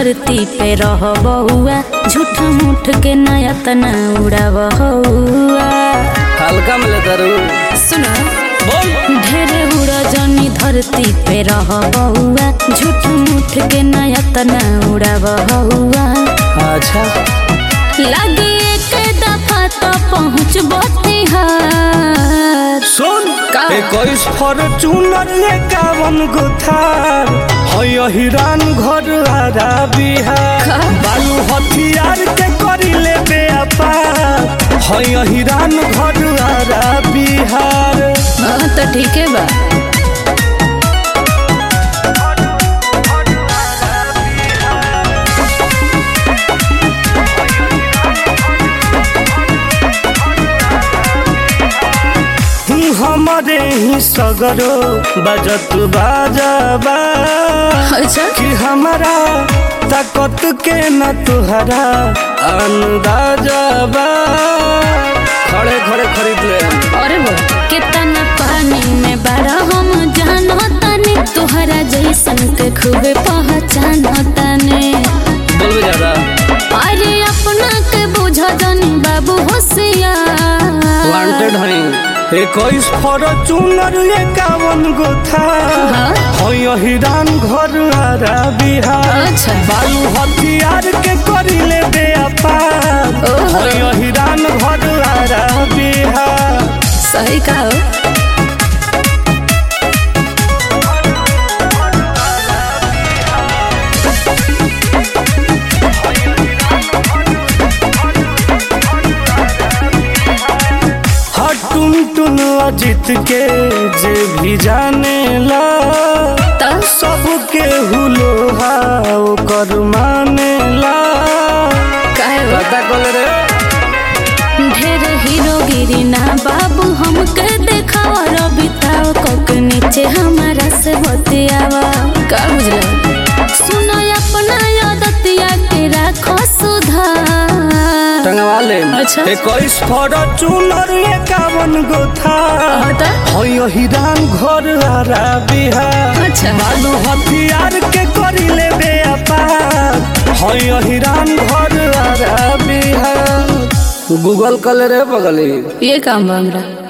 धरती पे रह बहुआ झूठ मूठ के नया तना उड़ा बहुआ हल्का में लेता रू सुना बोल ढेरे उड़ा जनी धरती पे रह बहुआ झूठ मूठ के नया तना उड़ा बहुआ अच्छा लगे एक दफा तो पहुँच बिहार सुन का? इक्कीस फॉर्चूनर एकावन गो थार है हिरान घर आरा बिहार का? बालू हथियार के करी ले व्यापार है हिरान घर आरा बिहार हाँ तो ठीक है बा हमारे ही सगरो बजत बाजाबा अच्छा कि हमारा ताकत के न तुहरा अंदाजा बा खड़े खड़े खरीद ले अरे वो कितना पानी में बड़ा हम जानो तने तुहरा जैसन के खूबे पहचानो तने बोलबे ज्यादा अरे अपना के बुझा जानी बाबू होशियार वांटेड हई इक्कीस फॉर्चूनर एकावन गो था हाँ? है हिरान घर आरा बिहार अच्छा। बालू हथियार के करी ले व्यापार ओहो। है हिरान घर आरा बिहार सही कहो हर टुन टुन अजित के जे भी जाने ला तो सबके हुलो ओकर माने ला कहे वो? पता कल रे ढेर हीरोगिरी ना बाबू हमके देखावा रबिताओ कोक नीचे हमारा से बतियावा का बुझला सुनो अपना आदतिया के राखो सुधार टंगवा ले अच्छा। इक्कीस फॉर्चूनर एकावन गो था हटा है हिरान घर आरा बिहार अच्छा बालू हथियार के करी ले व्यापार है हिरान घर आरा बिहार गूगल कल रे बगली ये काम बा हमरा